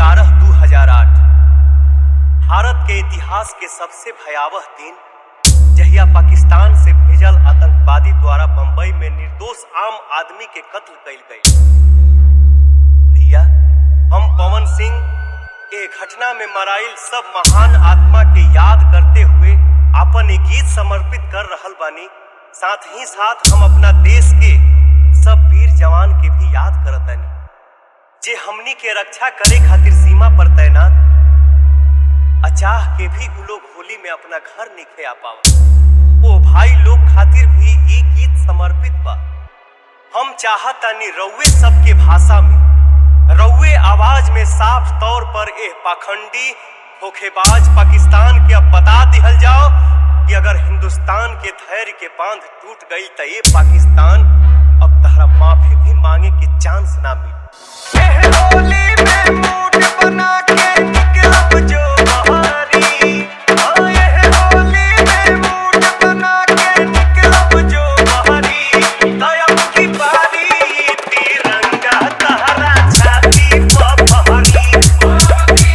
ग्यारह दू हजार आठ भारत के इतिहास के सबसे भयावह दिन जहिया पाकिस्तान से भेजल आतंकवादी द्वारा बंबई में निर्दोष आम आदमी के कत्ल कइल गई भैया हम पवन सिंह ए घटना में मराइल सब महान आत्मा के याद करते हुए अपन एक गीत समर्पित कर रहल बानी साथ ही साथ हम अपना देश के सब वीर जवान के भी याद करतानी जे हमनी के रक्षा करे खातिर सीमा पर तैनात अचाह के भी उ लोग होली में अपना घर निखे आ पावत ओ भाई लोग खातिर भी ई गीत समर्पित बा हम चाहतानी रउए सबके भाषा में रउए आवाज में साफ तौर पर एह पाखंडी धोखेबाज पाकिस्तान के अब बता दिहल जाओ कि अगर हिंदुस्तान के धैर्य के बांध टूट गई तो ये पाकिस्तान अब तहरा माफी भी मांगे के चांस ना मिले एह होली में मूड बना के निकलब जो बहारी हाँ, एह होली में मूड बना के निकलब जो बहारी दयम की बारी तिरंगा तहरा छाती पर बहारी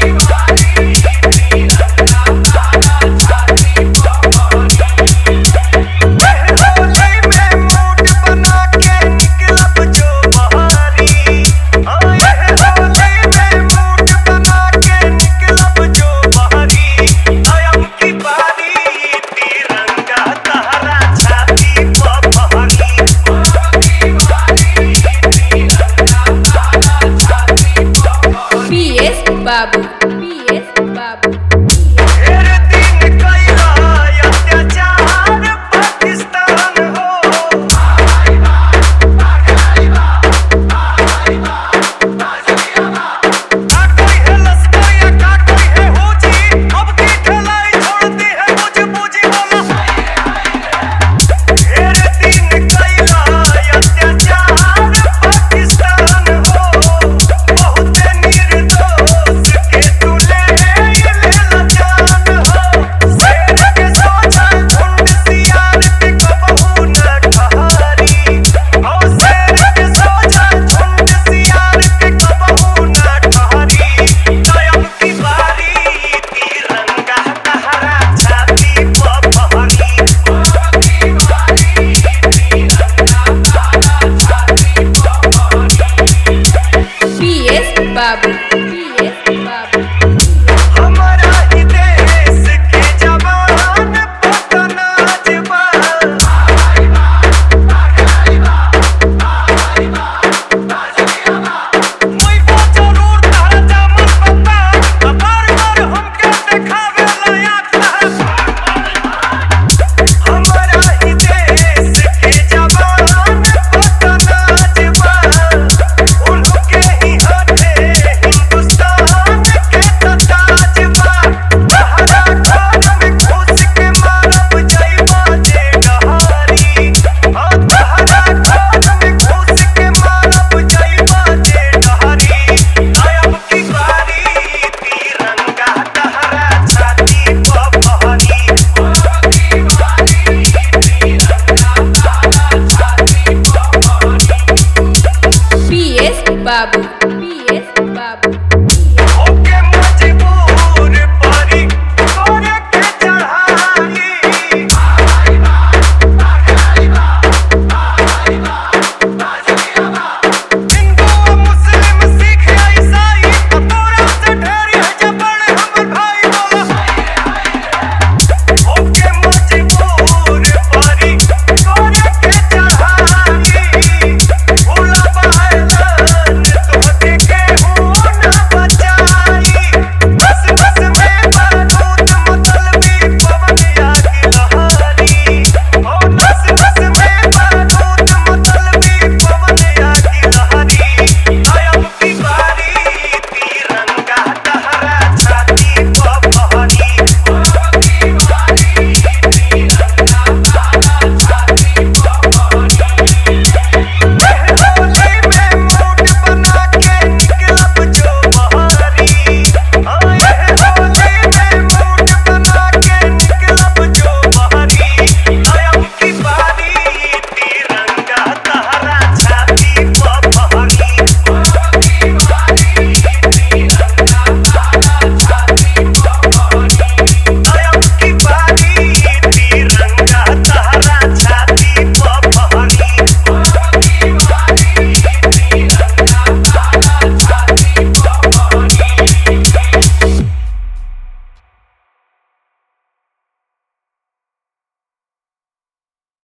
एह होली में मूड बना के निकलब जो बहारी हाँ, एह होली में मूड बना के निकलब जो बहारी दयम की बारी तिरंगा तहरा छाती पर बहारी PS Babu. PS Babu. तेरे दिन कइला अत्याचार पाकिस्तान हो का कोई है लश्कर या का कोई है हुजी अब की ठलाई छोड़ती है मुझे मुझे बोला तेरे दिन कइला अत्याचार पाकिस्तान हो बहुत निर्दोष के तू ले लेला जान हो शेर के सोचा झुंड सियार के कबहू न ठहरी हो शेर के सोचा झुंड सियार के कबहू न ठहरी दयम की बारी तिरंगा तहरा छाती पर बहरी PS Babu.